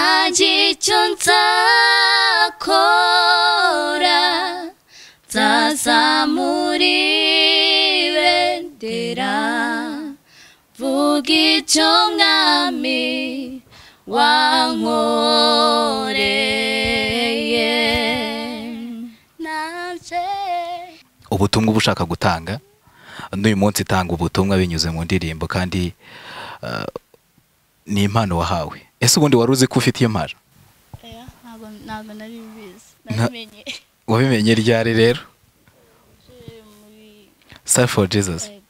icyo nzakora nzazamura ibendera vuga icyo mwami wankoreye nabye ubutumwa uba ushaka gutanga n'uyu munsi itanga ubutumwa binyuze mu ndirimbo kandi eh, ni impano wahawe ese ubundi wari uzi ko ufite iyo mpano ntabwo ntabwo nari bizi Nta- nabimenye wabimenye ryari rero Je muri save for jesus Yego.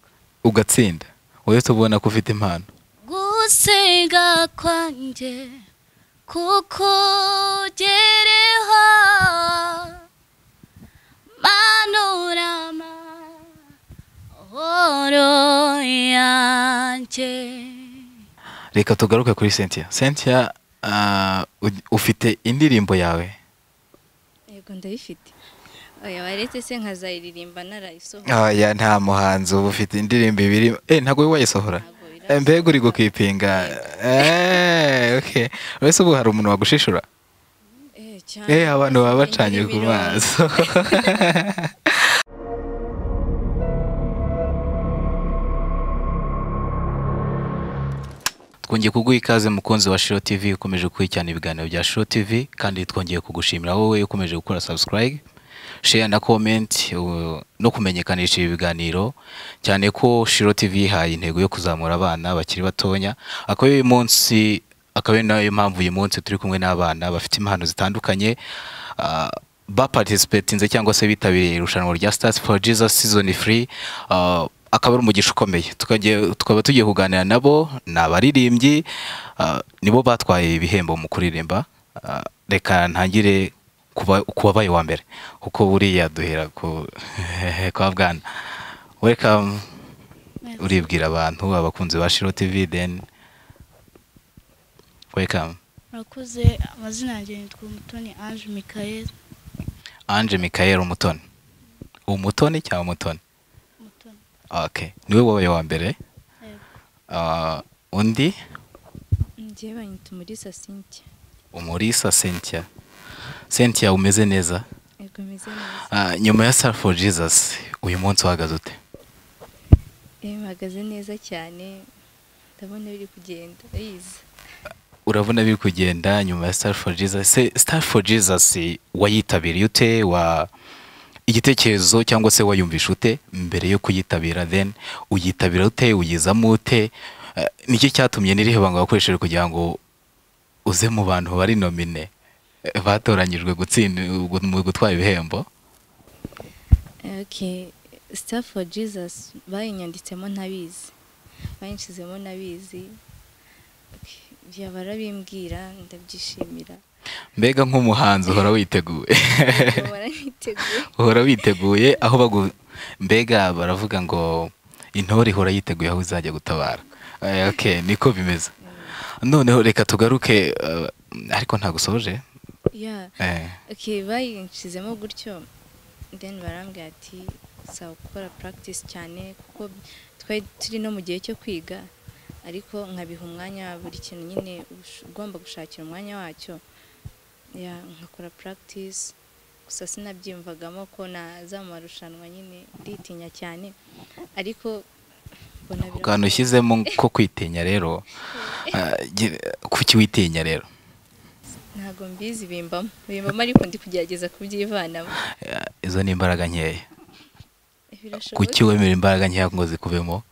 ugatsinda wowe tubona ko ufite impano gusenga kwanjye kukugereho manurama horo yanjye reka tugaruke kuri cynthia cynthia ah, u- ufite indirimbo yawe yego ndayifite oya waretse se nkazayiririmba narayisohora oya nta muhanzi uba ufite indirimbo ibiri eh ntabwo wowe wayisohora Ntabwo birasohoka. Eh, mbega uri gukipinga Eh, okay. ese ubu hari umuntu wagushishura Eh, cyane. eh abantu baba bacanye ku Indirimbo irongo. maso twongeye kuguha ikaze mukunzi wa Shiro TV ukomeje gukurikirana ibiganiro bya Shiro TV kandi twongeye kugushimira wowe ukomeje gukora subscribe share na comment u- no kumenyekanisha ibi biganiro cyane ko Shiro TV yihaye intego yo kuzamura abana bakiri batonya akaba uyu munsi akaba ari nayo mpamvu uyu munsi turi kumwe n'abana bafite impano zitandukanye ah, baparticipatinze cyangwa se bitabiriye irushanwa rya Stars for Jesus season free ah, akaba ari umugisha ukomeye Tukagiye- tukaba tugiye kuganira nabo ni abaririmbyi ah, nibo batwaye ibihembo mu kuririmba Ah, reka ntangire kuba- ku wabaye uwa mbere kuko buriya duhera ku kwa bwana welcome uribwira abantu abakunzi ba shiro tv then welcome murakoze amazina yanjye nitwa umutoni ange mikael ange mikael umutoni umutoni cyangwa umutoni umutoni okay niwe wabaye uwa mbere yego Ah, undi njyewe banyita umurisa cynthia umurisa cynthia cynthia umeze neza yego meze neza Ah, nyuma ya star for jesus uyu munsi uhagaze ute Eh, mpagaze neza cyane ndabona biri kugenda yiza urabona biri kugenda nyuma ya star for jesus se star for jesus wayitabiriye ute wa igitekerezo cyangwa se wayumvisha ute mbere yo kuyitabira then uyitabira ute uyizamo ute Eh, niki cyatumye n'irihe banga wakoresheje kugira ngo uze mu bantu bari nomine eh, batoranyijwe gutsinda mu gutwara ibihembo Eh, okay star for jesus bayinyanditsemo ntabizi bayinshizemo ntabizi Okay, byaba arabimbwira ndabyishimira mbega nk'umuhanzi uhora witeguye Yego, baraniteguye uhora witeguye aho bagu mbega baravuga ngo intore ihora yiteguye aho izajya gutabara Eh, okay niko bimeze noneho reka tugaruke eh, ariko ntagusoje yeah Eh, okay bayinshizemo gutyo then barambwira ati saa gukora practice cyane kuko twari turi no mu gihe cyo kwiga ariko nkabiha umwanya buri kintu nyine ush- ugomba gushakira umwanya wacyo yeah, nkakora practice gusa sinabyiyumvagamo ko naza mu marushanwa nyine nditinya cyane ariko mbona ako bira- kantu ushyizemo ko kwitinya rero eh, gi- kuki witinya rero ntago mbizi bimbamo bimbamo ariko ndi kugerageza kubyivanamo Eh, izo ni imbaraga nkeya birashoboka kuki wemera imbaraga nkeya ngo zikubemo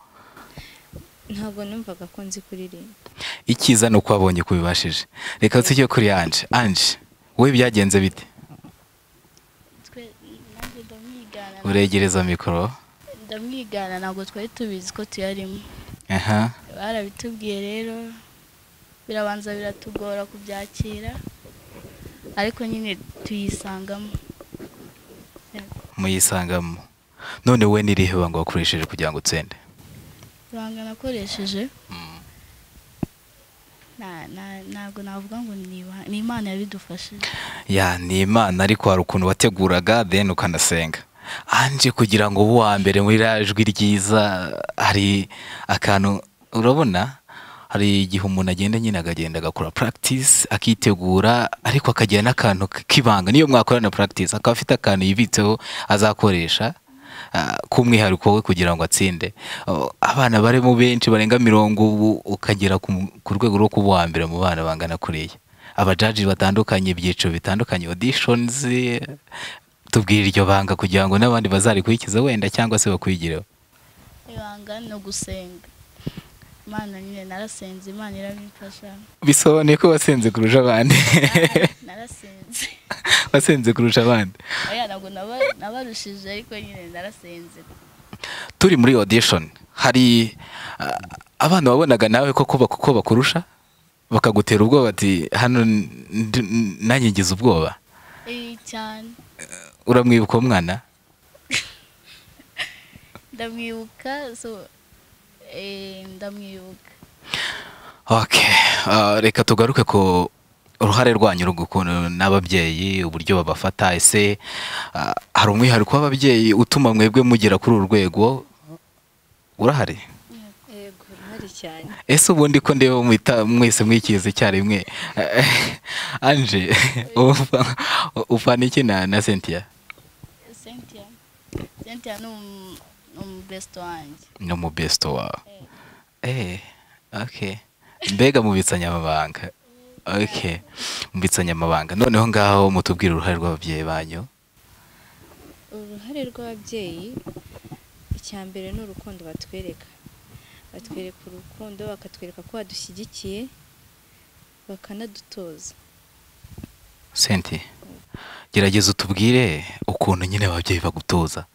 ntabwo numvaga ko nzi kuririmba icyiza ni uko wabonye ko ubibashije reka tujye kuri anje anje wowe byagenze bite twe nanjye ndamwigana uregereza mikoro ndamwigana ntabwo twari tubizi ko tuyarimo aha barabitubwiye rero birabanza biratugora kubyakira ariko nyine tuyisangamo muyisangamo none wowe n'irihe banga wakoresheje kugira ngo utsinde ibanga nakoresheje na- na- ntabwo navuga ngo ni iba- ni imana yabidufashije ya ni imana ariko hari ukuntu wateguraga then ukanasenga anje kugira ngo ube uwa mbere muri rya jwi ryiza hari akantu urabona hari igihe umuntu agenda nyine akagenda agakora practice akitegura ariko akagira n'akantu k- k'ibanga niyo mwakorana practice akaba afite akantu yibitseho azakoresha ah, k'umwihariko we kugira ngo atsinde Oh, abana barimo benshi barenga mirongo ubu ukagera ku mu- ku rwego rwo kuba uwa mbere mu bana bangana kuriya abajaji batandukanye ibyiciro bitandukanye auditions tubwire iryo banga kugira ngo n'abandi bazarikurikize wenda cyangwa se bakwigireho ibanga no gusenga imana nyine narasenze imana irabimfasha bisobanuye ko wasenze kurusha abandi narasenze wasenze kurusha abandi oya ntabwo naba- nabarushije ariko nyine narasenze turi muri audition hari ah, abana wabonaga nawe koko bak- ko bakurusha bakagutera ubwoba ati hano ndi- nanjye ngize ubwoba Eh, cyane uramwibuka uwo mwana ndamwibuka so eh, ndamwibuka Ok, ah, reka tugaruke ku uruhare rwanyu rw'ukuntu n'ababyeyi uburyo babafata ese ah, hari umwihariko w'ababyeyi utuma mwebwe mugera kuri uru rwego urahari yego uruhare cyane ese ubundi ko ndeba mwita- mwese mwikize icyarimwe anje upfa- upfana iki na na cynthia cynthia cynthia ni umu- ni umubesito wanjye ni umubesto wawe Eh, Eh, okay. Mbega mubitsanya amabanga. Okay. Mubitsanya amabanga. Noneho ngaho mutubwire uruhare rw'ababyeyi banyu. uruhare rw'ababyeyi icya mbere ni urukundo batwereka batwereka urukundo bakatwereka ko badushyigikiye bakanadutoza Senti. Gerageza utubwire ukuntu nyine ababyeyi bagutoza.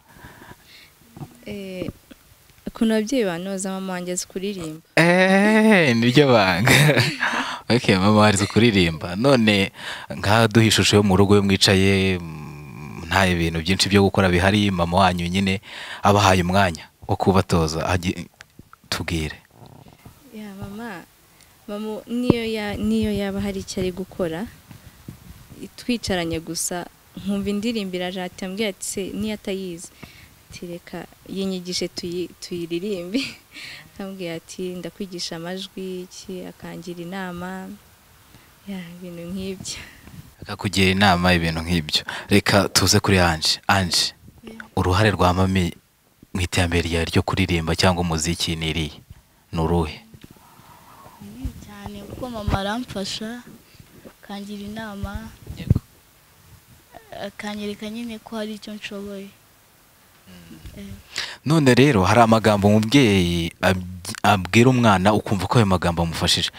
Eh, ukuntu ababyeyi banoza mama wanjye azi kuririmba Eh, niryo banga. okay, mama wari kuririmba. None ngaha duha ishusho yo mu rugo yo mwicaye mm, nta ibintu byinshi byo gukora bihari mama wanyu nyine abahaye umwanya wo kubatoza Agi- tubwire. ya mama mama niyo ya- niyo yaba hari icyo ari gukora twicaranye gusa nkumva indirimbo irajati yambwiye ati se niyo atayizi ati reka yinyigishe tuyi- tuyiririmbe yambwiye ati ndakwigisha amajwi iki akangira inama ya ibintu nk'ibyo akakugira inama ibintu nk'ibyo reka tuze kuri anje anje uruhare rwa mami mu iterambere ryawe ryo kuririmba cyangwa umuziki ni irihe ni uruhe ni cyane kuko mama aramfasha akangira inama akanyereka nyine ko hari icyo nshoboye Eh, none rero hari amagambo umubyeyi abyi- abwira umwana ukumva ko ayo magambo amufashije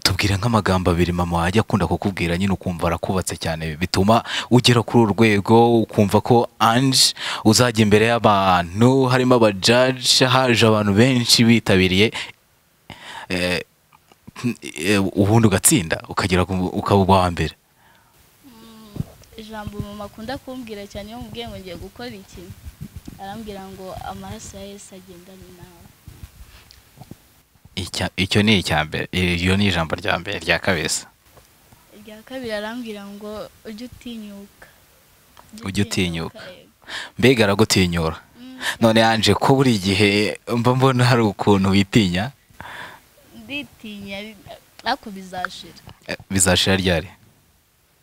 tubwire nk'amagambo abiri mama wajya akunda kukubwira nyine ukumva arakubatse cyane bituma ugera kuri uru rwego ukumva ko anje uzajya imbere y'abantu harimo abajaji haje abantu benshi bitabiriye eh, eh, ubundi ugatsinda ukagera ku- ukaba uwa mbere mm, ijambo mama akunda kumbwira cyane iyo mubwiye ngo ngiye gukora iki arambwira ngo amaraso ya yesu agendane nawe Icya- icyo ni icya mbere iryo ni ijambo rya mbere rya kabeza irya kabiri arambwira ngo ujye utinyuka Ujye utinyuka. yego. mbega aragutinyura Mm, none yanje ko buri gihe mba mbona hari ukuntu witinya nditinya ariko bizashira Eh, bizashira ryari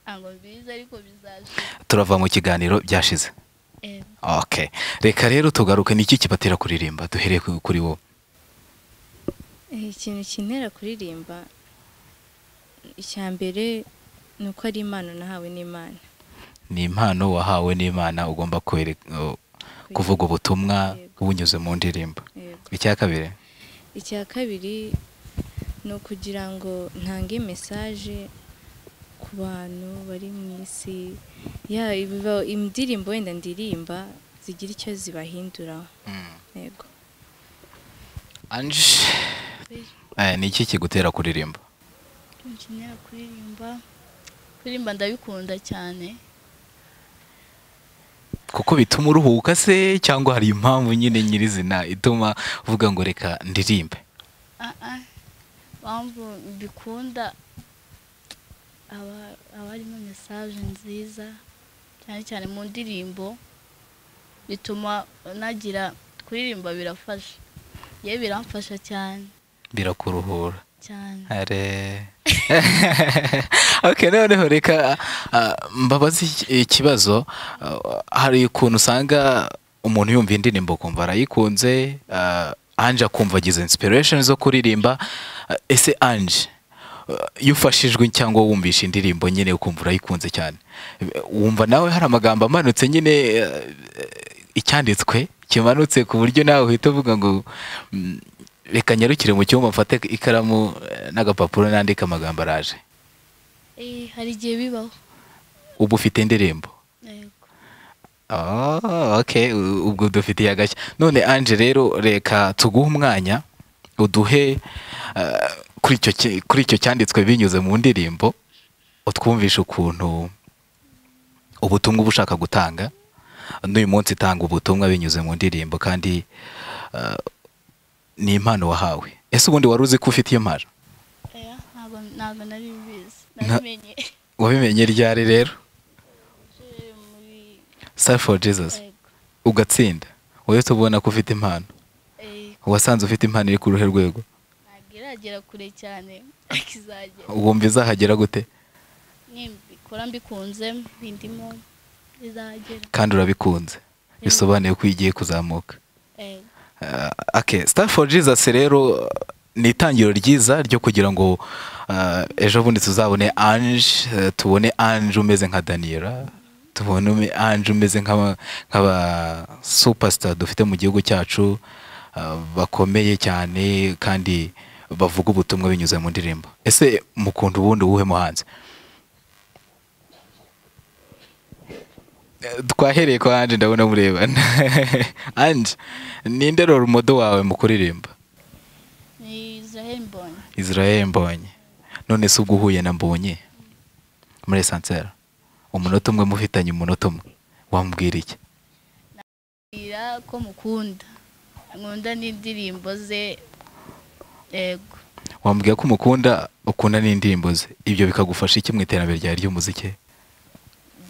ntabwo biza ariko bizashira turava mu kiganiro byashize Eh, ok reka rero tugaruke niki kibatera kuririmba duhereye ku- kuri wowe Eh, ikintu kintera kuririmba icya mbere ni uko ari impano nahawe n'imana ni impano wahawe n'imana ugomba kwereka- eh, kuvuga ubutumwa bunyuze mu ndirimbo Yego. icya kabiri icya kabiri ni ukugira ngo ntange mesaje ku bantu bari mu isi ya biba- indirimbo wenda ndirimba zigira icyo zibahinduraho yego anje eh, ni iki kigutera kuririmba nkenera kuririmba kuririmba ndabikunda cyane kuko bituma uruhuka se cyangwa hari impamvu nyine nyirizina ituma uvuga ngo reka ndirimbe Ah, ah. mpamvu mbikunda aba- aba harimo mesaje nziza cyane cyane mu ndirimbo bituma nagira kuririmba birafasha yewe biramfasha cyane birakuruhura cyane Are. okay noneho reka ah, mbabaze iki- ikibazo ah, hari ukuntu usanga umuntu yumva indirimbo kumva arayikunze ah, Ange akumva agize inspiration zo kuririmba Ah, ese Ange ah, iyo ufashijwe cyangwa wumvishe indirimbo nyine ukumva urayikunze cyane wumva nawe hari amagambo amanutse nyine ah, icyanditswe kimanutse ku buryo nawe uhita uvuga ngo mm, reka nyarukire mu cyumba mfate ikaramu eh, n'agapapuro nandika amagambo araje Eh, hari igihe bibaho ubu ufite indirimbo yego Oh, okay u- ubwo dufitiye agashya none Ange rero reka tuguhe umwanya uduhe eh, kuri icyo ki- kuri icyo cyanditswe binyuze mu ndirimbo utwumvishe ukuntu ubutumwa uba ushaka gutanga n'uyu munsi itanga ubutumwa binyuze mu ndirimbo kandi eh, ni impano wahawe ese ubundi wari uzi ko ufite iyo mpano Oya, ntabwo ntabwo nari mbizi Nta- nabimenye wabimenye ryari rero Eh, muri- Star for Jesus yego. ugatsinda uhita ubona ko ufite impano Eh, wasanze ufite impano iri ku ruhe rwego ntabwo iragera kure cyane ariko izagera wumva izahagera gute nimbikora mbikunze ndimo izagera kandi urabikunze bisobanuye ko igiye kuzamuka yego Uh, okay Star for Jesus rero uh, ni itangiro ryiza ryo kugira ngo uh, ejo bundi tuzabone Ange uh, tubone Ange umeze nka Daniela tubone ume- Ange umeze nk'aba nk'aba superstar dufite mu gihugu cyacu uh, bakomeye cyane kandi bavuga ubutumwa binyuze mu ndirimbo ese mukunda ubundi uwuhe muhanzi Eh, twahereye kwa Ange ndabona murebana Ange ninde rero umudo wawe mu kuririmba ni israel mbonye Israel Mbonye none se ubwo uhuye na Mbonye muri Sansera umunota umwe mufitanye umunota umwe wamubwira iki mbwira ko mukunda nkunda n'indirimbo ze yego wamubwira ko umukunda ukunda n'indirimbo ze ibyo bikagufasha iki mu iterambere ryawe ry'umuziki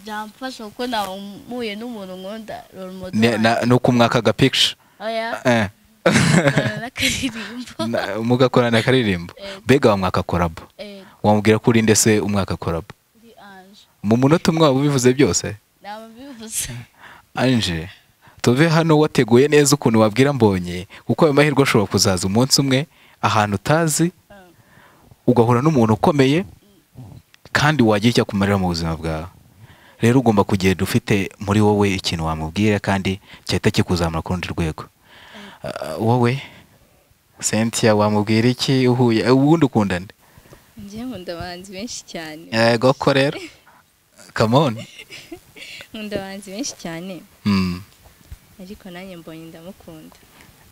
byamfasha kuko namuye n'umuntu nkunda role model Ne- na- ni uko umwaka agapikica oya Eh, nkora n'akaririmbo na- mugakora na karirimbo Yego. mbega wa mwaka korabo yego wamubwira ko urinde se umwaka korabo ndi anje mu munota umwe waba ubivuze byose ntabwo mbivuze anje tuve hano wateguye neza ukuntu wabwira mbonye kuko ayo mahirwe ashobora kuzaza umunsi umwe ahantu utazi ugahura n'umuntu ukomeye kandi wagira icyo akumarira mu buzima bwawe rero ugomba kugenda ufite muri wowe ikintu wamubwira kandi cyahita kikuzamura ku rundi rwego Ah, wowe cynthia wamubwira iki uhuye ubundi ukunda nde njye nkunda abahanzi benshi cyane yego ko rero kamoni nkunda abahanzi benshi cyane ariko nanjye mbonye ndamukunda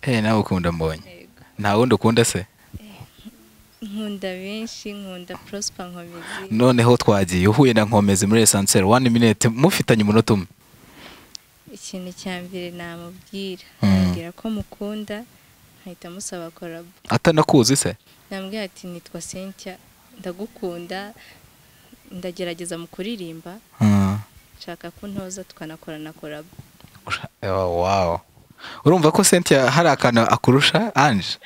eh nawe ukunda mbonye Yego. nta wundi ukunda se nkunda benshi nkunda prosper nkomezi noneho twagiye uhuye na nkomezi muri esanseri wani minete mufitanye umunota umwe ikintu cya mbere namubwira Mm. ambwira ko mukunda nkahita musaba korabo atanakuzi se nambwira ati nitwa Cynthia ndagukunda ndagerageza mu kuririmba nshaka ko ntoza tukanakorana korabo Oh, wow. urumva ko cynthia hari akantu akurusha anje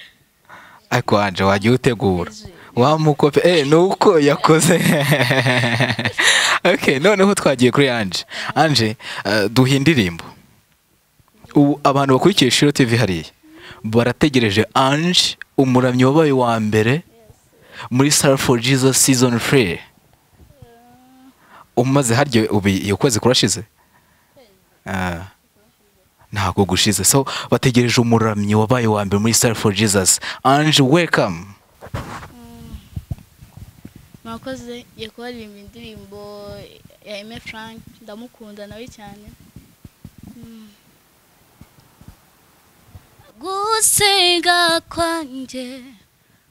ariko anje wajya utegura wamukope eh nuko yakoze okay noneho twagiye kuri anje anje eh, duha indirimbo ubu abantu bakurikiye shiro tv hariya barategereje ange umuramyi wabaye wa mbere muri star for jesus season 3 umaze harya ubu iyo kwezi kurashize Ah, ntabwo gushize so bategereje umuramyi wabaye wa mbere muri star for jesus ange welcome mwakoze yakubaririmba indirimbo ya Aime Frank ndamukunda nawe cyane Mm. gusenga kwanjye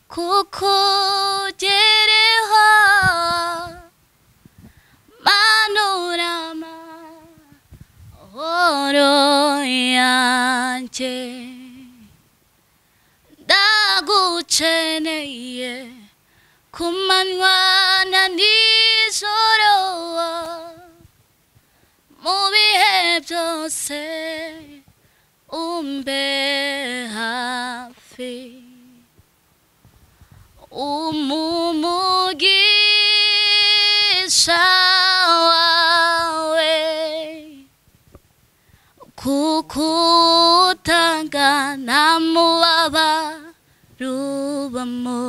kukugereho manurama horo yanjye ndagukeneye ku manywa na nijoro mu bihe byose umbe hafi umumugisha wawe kukutanga ntamubabarubamo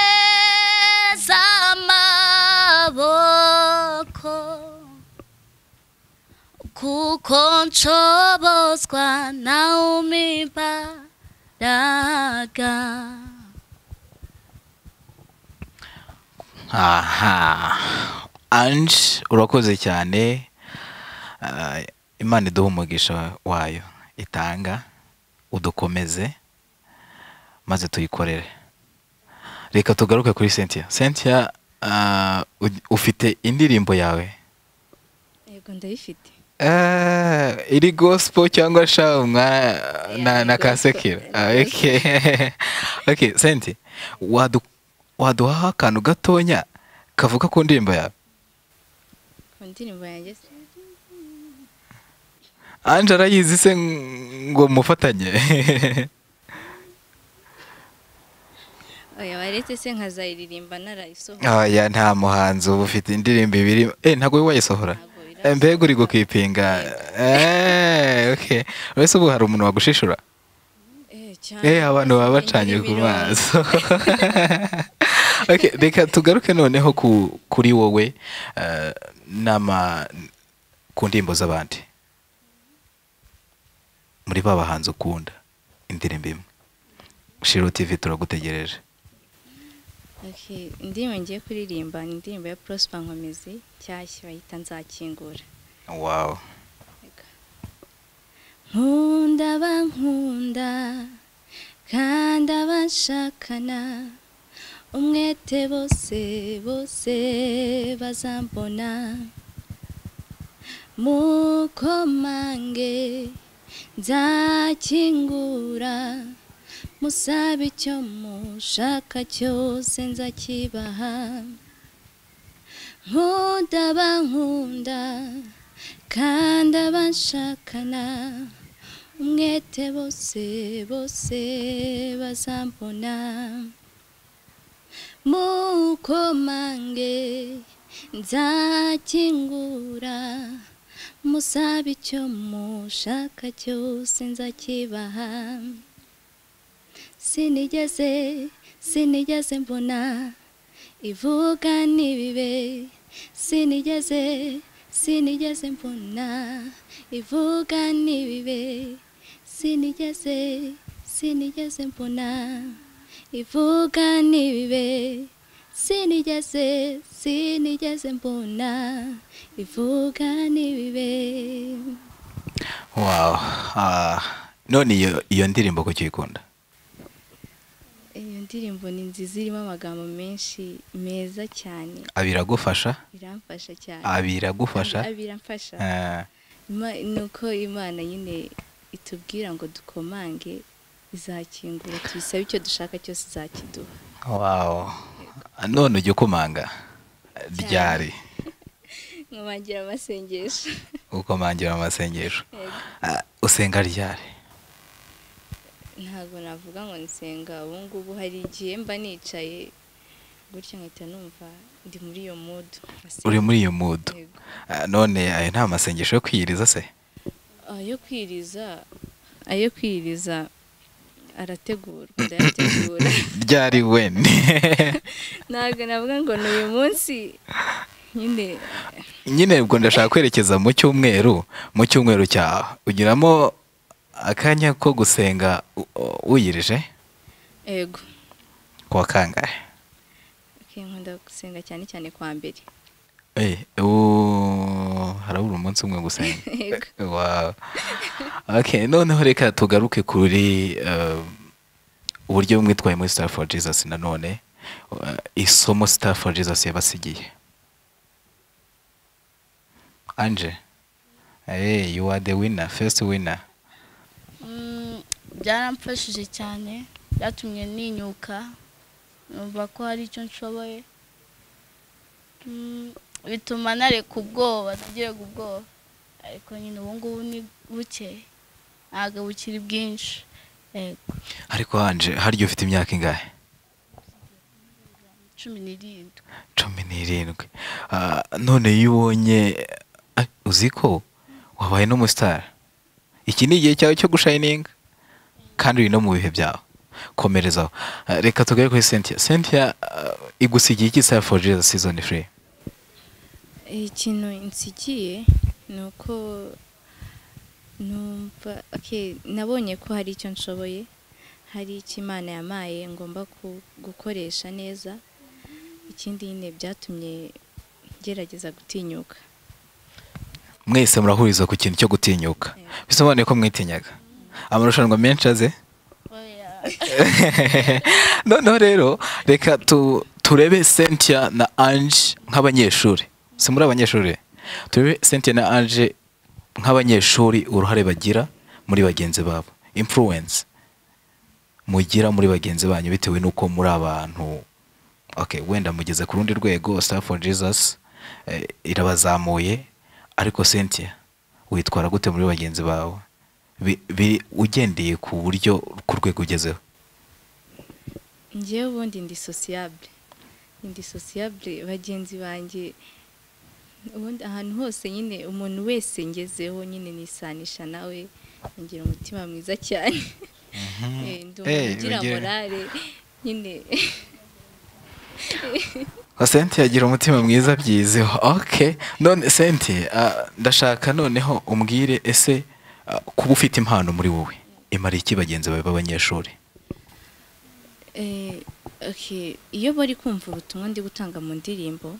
unkomereza amaboko kuko nshobozwa nawe umimbaraga aha anje urakoze cyane Ah, imana iduhe umugisha wayo itanga udukomeze maze tuyikorere reka tugaruke kuri cynthia cynthia ah, u- ufite indirimbo yawe yego ndayifite Ah, iri gospel cyangwa sha umwa na, Yeah, na ni gospel. kasekera Ni Ah, okay okay senti wadu waduha akantu gatonya kavuga ku ndirimbo yawe ku ndirimbo yanjye se- anje arayizi se ng- ngo mufatanye oya waretse se nkazayiririmba narayisohora oya nta muhanzi uba ufite indirimbo ibiri eh ntabwo wowe wayisohora Ntabwo Eh, birasohoka. mbega uri gukipinga eh okay uretse ubu hari umuntu wagushishura Eh, cyane Eh abantu baba bacanye ku Indirimbo maso okay, reka tugaruke noneho ku, kuri wowe eh, nama ku ndirimbo z'abandi muri ba bahanzi ukunda indirimbo imwe shiro tv turagutegereje Okay, indirimbo ngiye kuririmba ni indirimbo ya Prosper Nkomezi nshyashya bayita nzakingura wow nkunda abankunda kandi abashakana umwete bose bose bazambona mukomange nzakingura musabe icyo mushaka cyose nzakibaha nkunda abankunda kandi abashakana umwete bose bose bazambona mukomange nzakingura musabe icyo mushaka cyose nzakibaha sinigeze sinigeze mbona ivuga n'ibibe sinigeze sinigeze mbona ivuga n'ibibe sinigeze sinigeze mbona ivuga n'ibibe sinigeze sinigeze mbona ivuga n'ibibe wow Ah, none iyo iyo ndirimbo kuki uyikunda iyo ndirimbo ni nziza irimo amagambo menshi meza cyane abiragufasha iramfasha cyane abiragufasha Abi- biramfasha Eh, Ima- ni uko imana nyine itubwira ngo dukomange izakingura tubisabe icyo dushaka cyose izakiduha wow none ujya ukomanga ryari nkomangira amasengesho ukomangira amasengesho Yego. Ah, usenga ryari ntabwo navuga ngo nsenga ubu ngubu hari igihe mba nicaye gutya nkahita numva ndi muri iyo mudu uri muri iyo mudu Ah, none ayo nta masengesho yo kwiyiriza se ayo kwiriza ayo kwiriza arategurwa ndayategura ryari wene ntabwo navuga ngo ni uyu munsi nyine nyine ubwo ndashaka kwerekeza mu cyumweru mu cyumweru cyawe ugiramo akanya ko gusenga u- u- wiyirije ego ku wa kangahe Okay, nkunda gusenga cyane cyane kwa mbere Eh, ubu harabura umunsi umwe gusenga Yego. Wow. okay noneho reka tugaruke kuri eh, uburyo mwitwaye muri star for jesus nanone eh, isomo star for jesus yabasigiye anje hey, you are the winner first winner Mm, byaramfashije cyane byatumye ninyuka numva ko hari icyo nshoboye Mm, bituma nareka ubwoba nagiraga ubwoba ariko nyine ubu ngubu ni buke ntabwo bukiri bwinshi yego ariko hanje harya ufite imyaka ingahe cumi n'irindwi cumi n'irindwi Ah, none iyo ubonye Ah, uzi ko wabaye n'umusitari iki ni igihe cyawe cyo gushayininga kandi uri no mu bihe byawe komerezaho Ah, reka tugere kuri cynthia cynthia ah, igusigiye iki star for jesus season free ikintu nsigiye ni uko numva okay, nabonye ko hari icyo nshoboye hari icyo imana yamaye ngomba ku- gukoresha neza ikindi nyine byatumye ngerageza gutinyuka mwese murahuriza ku kintu cyo gutinyuka bisobanuye ko mwitinyaga amarushanwa menshi aze oya noneho rero reka tu- turebe cynthia na ange nk'abanyeshuri si muri abanyeshuri turebe cynthia na ange nk'abanyeshuri uruhare bagira muri bagenzi babo influence mugira muri bagenzi banyu bitewe n'uko muri abantu okay wenda mugeze ku rundi rwego star for jesus eh, irabazamuye ariko cynthia witwara gute muri bagenzi bawe Bi- bi- ugendeye ku buryo ku rwego ugezeho njyewe ubundi ndi sosiyabure ndi sosiyabure bagenzi banjye ubundi ahantu hose nyine umuntu wese ngezeho nyine nisanisha nawe ngira umutima mwiza cyane Eh, ndi umuntu Eh, ugira ugira- morale nyine senti agira umutima mwiza byizeho ok none senti ndashaka noneho umbwire ese ah, kuba ufite impano muri wowe imara iki bagenzi bawe b'abanyeshuri Eh, okay, iyo bari kumva ubutumwa ndi gutanga mu ndirimbo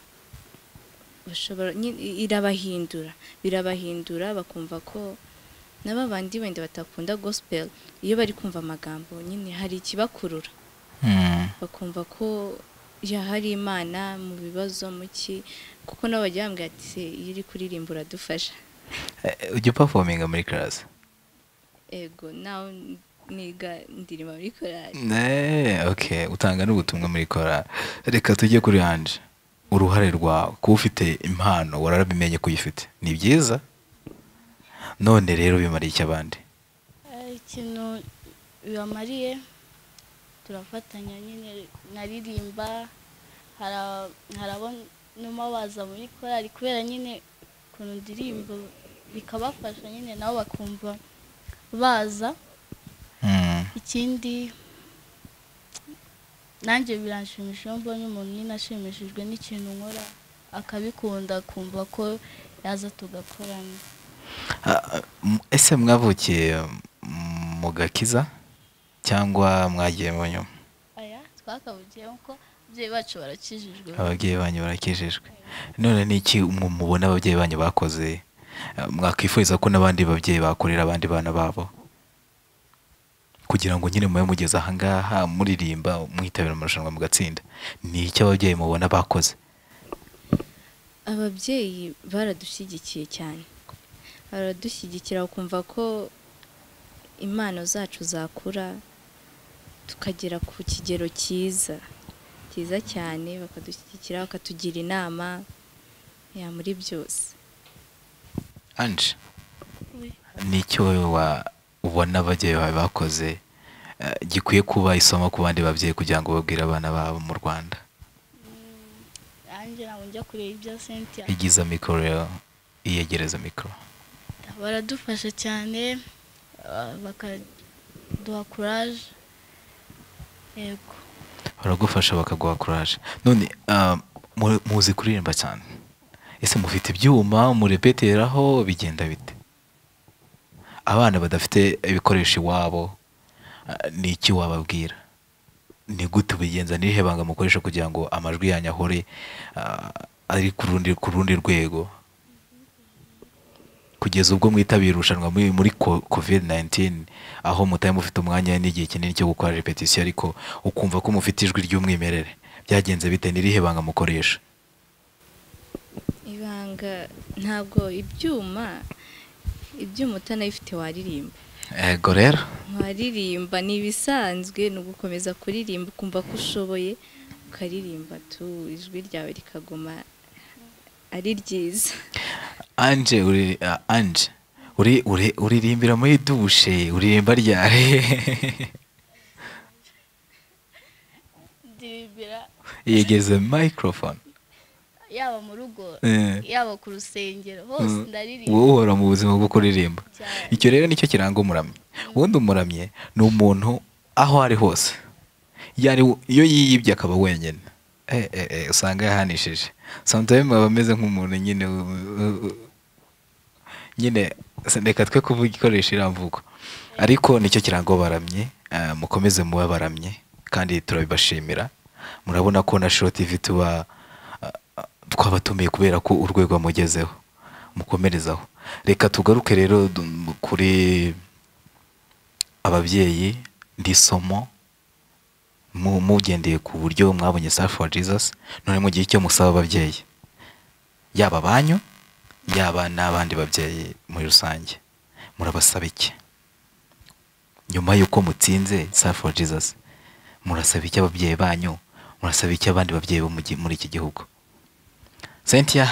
bashobora nyine irabahindura birabahindura bakumva ko na ba bandi wenda batakunda gospel iyo bari kumva amagambo nyine hari ikibakurura bakumva ko ya hari imana mu bibazo muki kuko nabo bajya bambwira ati "Se, iyo uri kuririmba uradufasha Eh, ujya upafominga muri karasi ego nawe niga ndirimba muri korari Eh, ok utanga n'ubutumwa muri kora reka tujye kuri hanje uruhare rwawe kuba ufite impano warabimenye ko uyifite ni byiza none rero bimariye iki abandi Eh, ikintu bibamariye turafatanya nyine nkaririmba hara- hari abo numa baza muri korali kubera nyine ukuntu ndirimba bikabafasha nyine nabo bakumva baza Mm. ikindi nanjye biranshimisha iyo mbonye umuntu nyine ashimishijwe n'ikintu nkora akabikunda akumva ko yaza tugakorana Ah, m- ese mwavukiye mm, mu gakiza cyangwa mwagiye mu nyuma aya twakabugiyemo ko ababyeyi bacu barakijijwe ababyeyi banyu barakijijwe none ni iki mwe mubona ababyeyi banyu bakoze ah, mwakwifuriza ko n'abandi babyeyi bakorera abandi bana babo kugira ngo nyine mube mugeze ahangaha muririmba mwitabira amarushanwa mugatsinda ni iki ababyeyi mubona bakoze ababyeyi baradushyigikiye cyane baradushyigikira bakumva ko impano zacu zakura tukagera ku kigero cyiza cyiza cyane bakadushyigikira bakatugira inama ya muri byose anje ni icyo wowe wa- ubona ababyeyi bawe bakoze eh, gikwiye kuba isomo ku bandi babyeyi kugira ngo babwire abana babo mu rwanda nanjye ntabwo njya kureba ibya sentiya igiza mikoro rero iyegereza mikoro baradufasha cyane ah, bakaduha kuraje yego baragufasha bakaguha kuraje none ah, mu- muzi kuririmba cyane ese mufite ibyuma murepeteraho bigenda bite abana badafite ibikoresho iwabo ah, ni iki wababwira ni gute ubigenza ni irihe banga mukoresha kugira ngo amajwi yanyu ahore ah, ari ku rundi ku rundi rwego kugeza ubwo mwitabira irushanwa muri muri ko- covid 19 aho mutari mufite umwanya n'igihe kinini cyo gukora repetition ariko ukumva ko mufite ijwi ry'umwimerere byagenze bite n'irihe banga mukoresha ibanga ntabwo ibyuma ibyuma utanabifite waririmba ego rero nkaririmba ni ibisanzwe ni ugukomeza kuririmba ukumva ko ushoboye ukaririmba tu ijwi ryawe rikaguma ari ryiza anje uri ah, anje uri uri uririmbira muri dushe uririmba ryari ndirimbira yegeze microphone yaba mu rugo Eh. yaba ku rusengero hose ndaririmba wowe uhora mu buzima bwo kuririmba cyane icyo rero nicyo kiranga umuramyi ubundi umuramyi ni umuntu aho ari hose yari iyo yiyibye akaba wenyine Eh, eh, eh, usanga yahanishije sometimes aba ameze nk'umuntu nyine u- u- u- nyine se- reka twe kuvuga ikoresha iramvugo ariko nicyo kiranga abaramyi eh, mukomeze muba abaramyi kandi turabibashimira murabona ko na shoti TV tuba ah, ah, twabatumiye kubera ko urwego mugezeho mukomerezaho reka tugaruke rero du- kuri ababyeyi ndisomo mu- mugendeye ku buryo mwabonye Save for Jesus none mu gihe icyo musaba ababyeyi yaba abanyu yaba n'abandi babyeyi muri rusange murabasaba iki nyuma y'uko mutsinze Save for Jesus murasaba iki ababyeyi banyu murasaba iki abandi babyeyi bo mu gi- muri iki gihugu Cynthia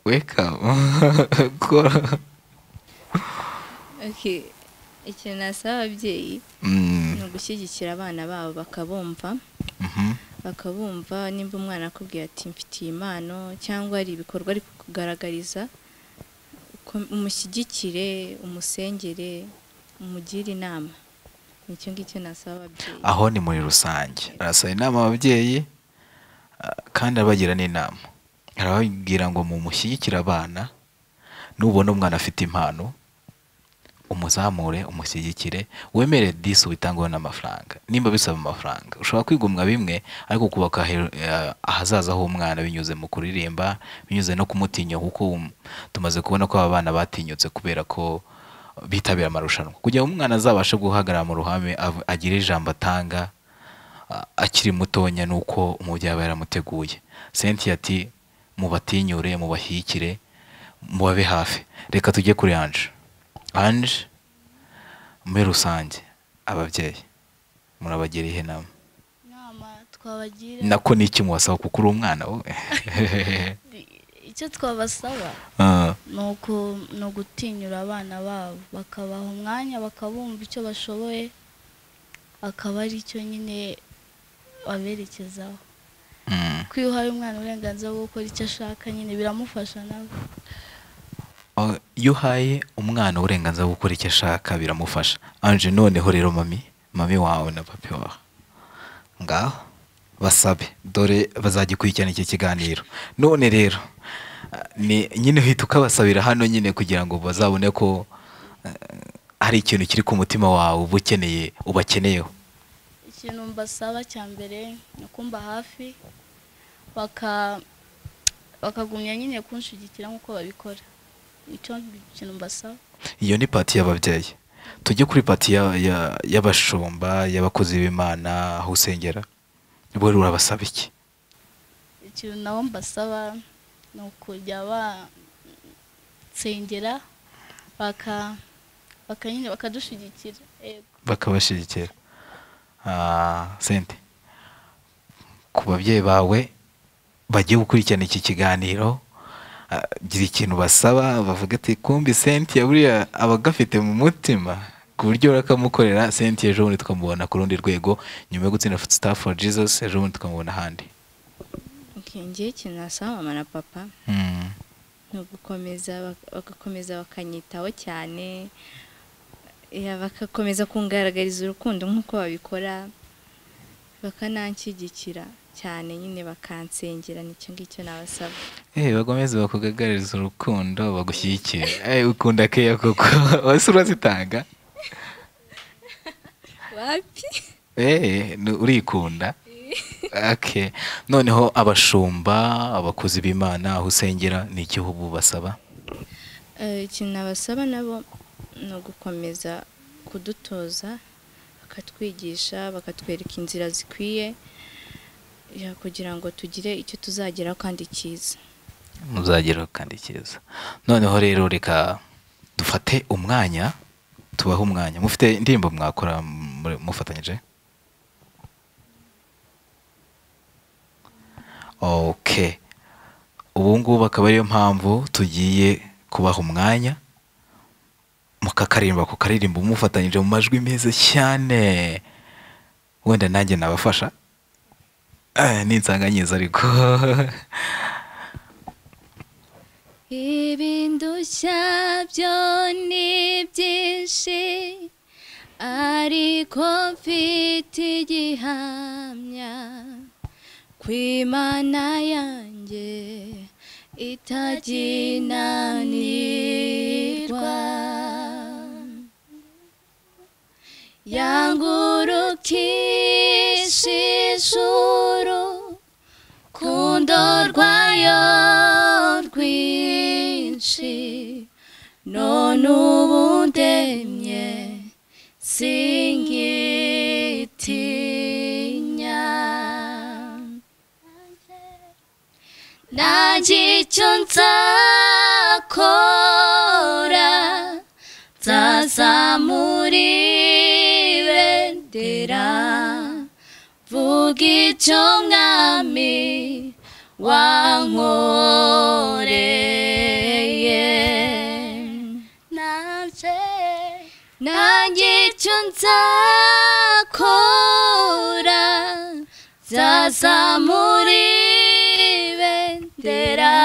wake up Kora. Okay. ikintu nasaba ababyeyi Mm, ni ugushyigikira abana babo bakabumva mhm. bakabumva nimba umwana akubwiye ati mfitiye impano cyangwa hari ibikorwa ari kukugaragariza uko- umushyigikire umusengere umugire inama nicyo ngicyo nasaba ababyeyi aho ni muri rusange arasaba inama ababyeyi ah, kandi arabagira n'inama arababwira ngo mumushyigikire abana nubona umwana afite impano umuzamure umushyigikire wemere disi ubitangweho n'amafaranga nimba bisaba amafaranga ushobora kwigomwa bimwe ariko kubaka he- eh, ahazaza h'umwana binyuze mu kuririmba binyuze no kumutinya kuko um- tumaze kubona ko aba bana batinyutse kubera ko bitabira amarushanwa kugira ngo umwana azabashe guhagarara mu ruhame av- agire ijambo atanga a- akiri mutonya nuko umubyeyi aba yaramuteguye Cynthia ati mubatinyure mubashyigikire mubabe hafi reka tujye kuri anje anje muri rusange ababyeyi murabagira ihe nama inama twabagira nako ni iki mubasaba kuko uri umwana wowe icyo twabasaba Ah, ni uku- ni ugutinyura abana babo bakabaha umwanya bakabumva icyo bashoboye akaba ari cyo nyine baberekezaho mm. ko iyo uhaye umwana uburenganzira bwo gukora icyo ashaka nyine biramufasha nawe Oh, iyo uhaye umwana uburenganzira bwo gukora icyo ashaka biramufasha anje noneho rero mami mami wawe na papi wawe ngaho basabe dore bazagikurikirana iki kiganiro none rero ah, ni nyine uhita ukabasabira hano nyine kugira ngo bazabone ko eh, hari ikintu kiri ku mutima wawe uba ukeneye ubakeneyeho ikintu mbasaba cya mbere ni ukumba hafi baka bakagumya nyine kunshigikira nk'uko babikora icyo kintu mbasaba iyo ni pati y'ababyeyi tujye kuri pati ya- ya- y'abashumba y'abakozi b'imana aho usengera wowe urabasaba iki ikintu nabo mbasaba ni ukujya basengera baka baka nyine bakadushyigikira yego bakabashyigikira Ah, sente ku babyeyi bawe bagiye gukurikirana iki kiganiro ah, gira ikintu basaba bavuga ati kumbi sente buriya aba agafite mu mutima ku buryo urakamukorera sente ejo bundi tukamubona ku rundi rwego nyuma yo gutsinda staff for jesus ejo bundi tukamubona ahandi Okay, njyewe ikintu nasaba mama na papa Mm. ni ugukomeza bak- bagakomeza bakanyitaho cyane yeah, bagakomeza kungaragariza urukundo nk'uko babikora bakananshyigikira cyane nyine bakansengera nicyo ngicyo nabasaba Eh, bakomeze bakugaragarize urukundo bagushyigikire Eh, ukunda keya koko wese urazitanga wapi Eh, ni- urikunda okay. noneho abashumba abakozi b'imana aho usengera ni igihugu basaba Eh, ikintu nabasaba nabo ni ugukomeza kudutoza bakatwigisha bakatwereka inzira zikwiye yeah, kugira ngo tugire icyo tuzageraho kandi cyiza muzageraho kandi cyiza noneho rero reka dufate umwanya tubahe umwanya mufite indirimbo mwakora muri- mufatanyije ok ubu ngubu akaba ariyo mpamvu tugiye kubaha umwanya mukakaririmba ku karirimbo mufatanyije mu majwi meza cyane wenda nanjye nabafasha Eh, ni insanganyirizo ariko ibindushya byo ni byinshi ariko mfite igihamya ku imana yanjye itaginanirwa yangurukisha ijuru kundo rwayo rwinshi none ubu ndemye singitinya nta icyo nzakora nzazamura ibendera vuga icyo mwami wankoreye nabye nanjye icyo nzakora nzazamura ibendera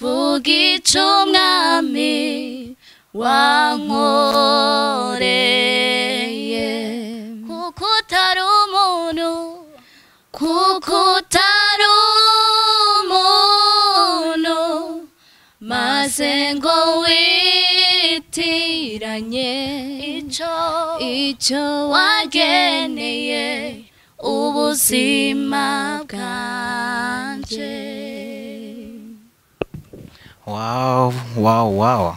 vuga icyo umwami wankoreye kuko utari umuntu kuko utari umuntu maze ngo witiranye icyo icyo wageneye ubuzima bwanje wawu wawu wawu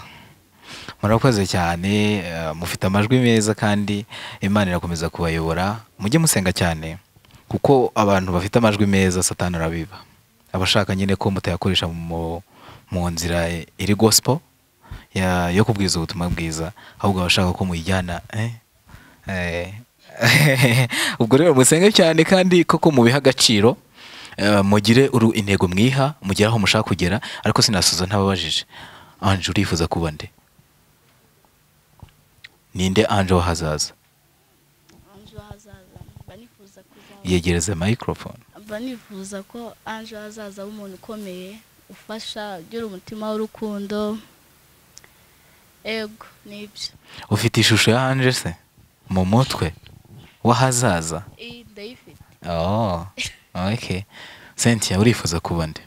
murakoze cyane eh, mufite amajwi meza kandi imana irakomeza kubayobora mujye musenga cyane kuko abantu bafite amajwi meza satani arabiba abashaka nyine ko mutayakoresha mu- mu nzira iri gospel ya- yo kubwiza ubutumwa bwiza ahubwo abashaka ko muyijyana eh, eh, ubwo rero musenge cyane kandi koko mubihe agaciro eh, mugire uru intego mwiha mugere aho mushaka kugera ariko sinasubiza ntababajije anje urifuza kuba nde ninde anje w'ahazaza anjo hazaza mba nifuza kuzaba yegereze microphone mba nifuza ko anjo hazaza ari umuntu ukomeye ufasha ugira umutima w'urukundo ego nibyo ufite ishusho ya anje se mu mutwe w'ahazaza iyi ndayifite oh okay cynthia urifuza kuba nde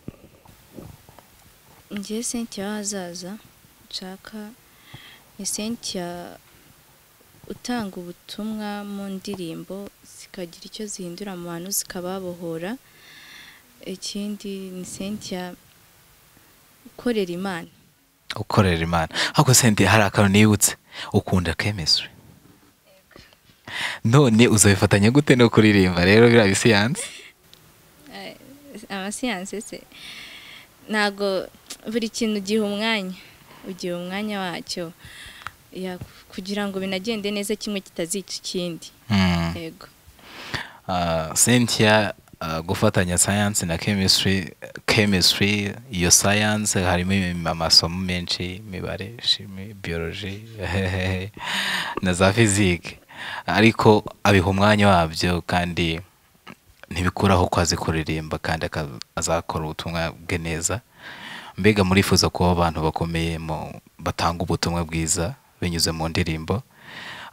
ngiye sentiya w'ahazaza nshaka ni sentiya utanga ubutumwa mu ndirimbo zikagira icyo zihindura mu bantu zikababohora ikindi ni sentiya ukorera imana ukorera imana ariko sente hari akantu nibutse ukunda chemistry none uzabifatanya gute no kuririmba rero biriya bisiyanse amasiyanse se ntabwo buri kintu ugiha umwanya ugiha umwanya wacyo Ya, kugira ngo binagende neza kimwe kitazica ikindi Hmm. yego Ah, cynthia ah, gufatanya science na chemistry chemistry iyo science harimo im- amasomo menshi imibare shimi biology na za physique ariko abiha umwanya wabyo kandi ntibikuraho ko azi kuririmba kandi aka- azakora ubutumwa bwe neza mbega murifuza kuba abantu bakomeye mu batanga ubutumwa bwiza binyuze mu ndirimbo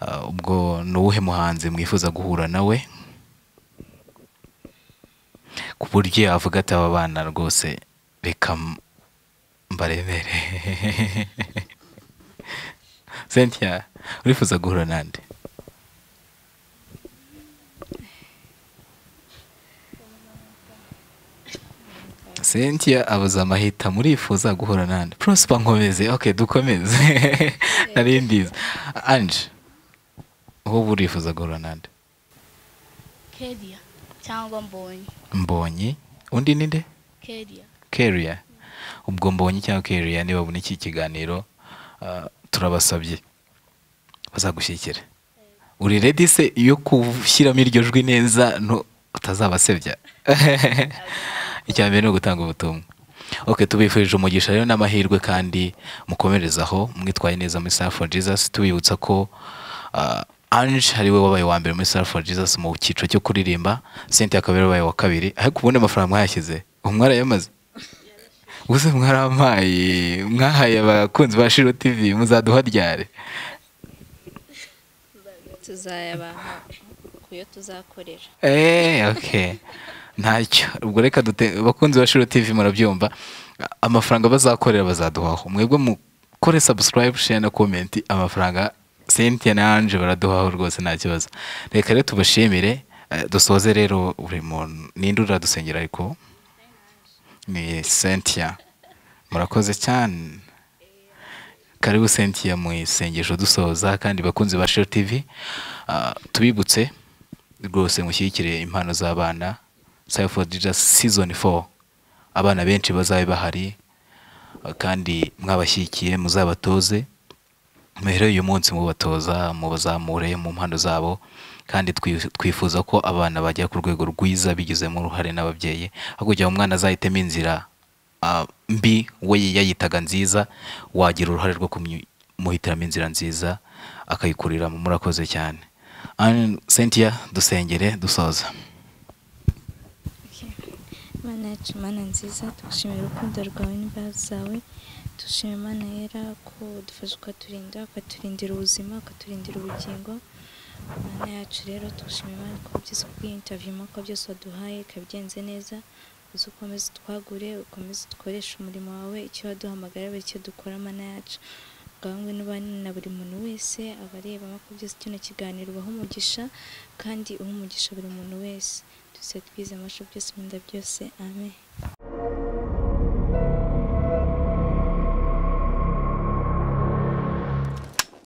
Ah, ubwo ni uwuhe muhanzi mwifuza guhura nawe ku buryo yavuga ati aba bana rwose reka m- mbaremere cynthia urifuza guhura nande cynthia abuza amahita murifuza guhura nande prosper nkomeze ok dukomeze nari ndiza anje wowe urifuza guhura nande keriya cyangwa mbonye mbonyi undi ni nde keriya keria ubwo mbonye cyangwa keria niba babona iki kiganiro ah, turabasabye bazagushyigikira uri redi se yo gushyiramo iryo jwi neza no utazabasebya icya mbere ni ugutanga ubutumwa ok tubifurije umugisha rero n'amahirwe kandi mukomerezaho mwitwaye neza muri Star for Jesus tubibutsa ko ah, Ange ari we wabaye wa mbere muri Star for Jesus mu cyiciro cyo kuririmba Cynthia akaba yarabaye wa kabiri ariko ubundi amafaranga mwayashyize umwarayamaze gusa mwaramaye mwahaye abakunzi ba Shiro TV muzaduharyare tuzayabaha ku yo tuzakorera Eh, okay. Ntacyo. Ubwo reka dute bakunzi ba Shiro TV murabyumva. Amafaranga bazakorera bazaduhaho. Mwebwe mukore subscribe, share na comment amafaranga Cynthia na Ange baraduhaho rwose nta kibazo. Reka rero tubashimire eh, dusoze rero buri muntu nindura dusengera ariko ni Cynthia. Murakoze cyane. Karibu Cynthia mu isengesho dusoza kandi bakunzi ba Shiro TV ah, tubibutse rwose mushyigikire impano z'abana Save for Jesus season 4 abana benshi bazabe bahari ah, kandi mwabashyigikiye muzabatoze rero uyu munsi mubatoza mubazamure mu mpano zabo kandi twi- twifuza ko abana bajya ku rwego rwiza bigizemo uruhare n'ababyeyi aho kugira ngo umwana azahitemo inzira ah, mbi we yayitaga nziza wagira uruhare rwo kumuhitiramo inzira nziza akayikuriramo murakoze cyane Anne Cynthia dusengere dusoza Mana yacu mana nziza tugushimira urukundo rwawe n'imbaraga zawe dushima Imana yera ko dufasha ukaturinda ukaturindira ubuzima ukaturindira ubugingo Mana yacu rero tugushima Imana ko byose kubwiye interview ko byose waduhaye ikabigenze neza uzi ukomeze utwagure ukomeze dukoreshe umurimo wawe icyo waduhamagara buri icyo dukora Mana yacu gahunda n'ubane na buri muntu wese abareba ko byose kino kiganiro ubaha umugisha kandi uha umugisha buri muntu wese twese twize amashu byose mwenda byose amen